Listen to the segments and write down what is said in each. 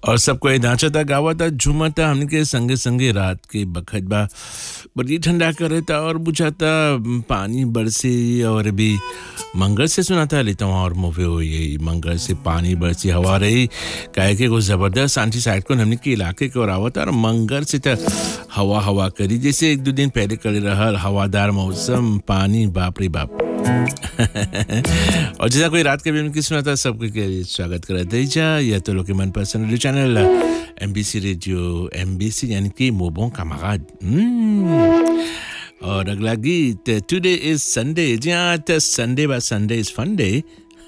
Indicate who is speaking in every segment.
Speaker 1: और सब कोई नाचता गावता झूमता हमने के संगे संगे रात के बखत बा बड़ी ठंडा करता और बुझाता पानी बरसे और भी मंगल से सुनाता लेता हूँ और मूवी हुई है मंगल से पानी बरसी हवा रही काहे के कुछ ज़बरदस्त आंटी साइड को हमने के इलाके के और आवता और मंगल से तो हवा हवा करी जैसे एक दो दिन पहले कर रहा हवादार मौसम पानी बाप रे बाप और जैसा कोई रात के भी की सुनाता सबके के स्वागत करा दीजा या तो लोग के मनपसंद radio channel M B C radio M B C यानी कि मोबों का मगाद और अगला गीत टुडे इज संडे जी हाँ तो संडे बा संडे इज फन डे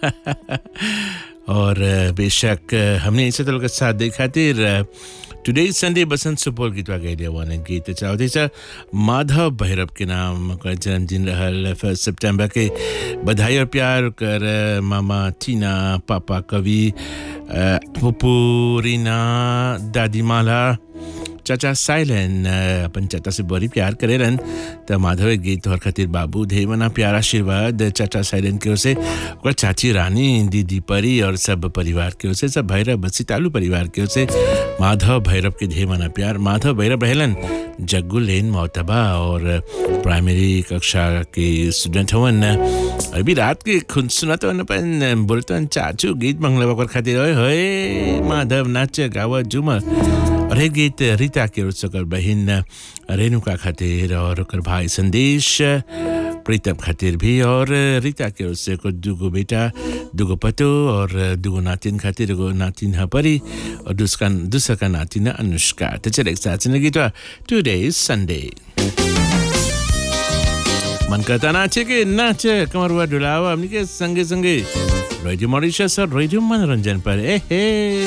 Speaker 1: और बेशक हमने इसे तो के साथ देखा तिर today is Sunday Basant Supaul गीत गए वन गीत चाहते छ माधव भैरव के नाम कर जन्मदिन रहल फर्स्ट सितंबर के बधाई और प्यार कर मामा टीना पापा कवि पुपू रीना दादी माला चाचा साइलन अपन चाचा से बड़ी प्यार करेलन त माधव गीत तोहर खातिर बाबू धेवना प्यार आशीर्वाद चाचा साइलन के ओर से ओकर चाची रानी दीदी परी और सब परिवार के ओर से सब भैरव बसी तालू परिवार के ओर से माधव भैरव के धेवना प्यार माधव भैरव रहलन जग्गू लेन मोतबा और प्राइमरी कक्षा के स्टूडेंट हवन अभी रात के खुद सुनत हवन अपन बोलतन चाचू गीत मंगलवा कर खातिर ओए होए माधव नाच गावा झूमर और हे गीत रीता के ओर से ओकर बहिन रेणुका खातिर और ओकर भाई संदेश प्रीतम खातिर भी और रीता के ओर से ओकर दूगो बेटा दूगो पतो और दूगो नातिन खातिर एगो नातिन है परी और दूसरा दूसरा का नातिन है अनुष्का तो चले एक साथ सुने गीत टुडे इज संडे मन करता नाचे के नाचे कमर हुआ डुलावा हमने के संगे संगे रेडियो मॉरिशस और रेडियो मनोरंजन पर ए हे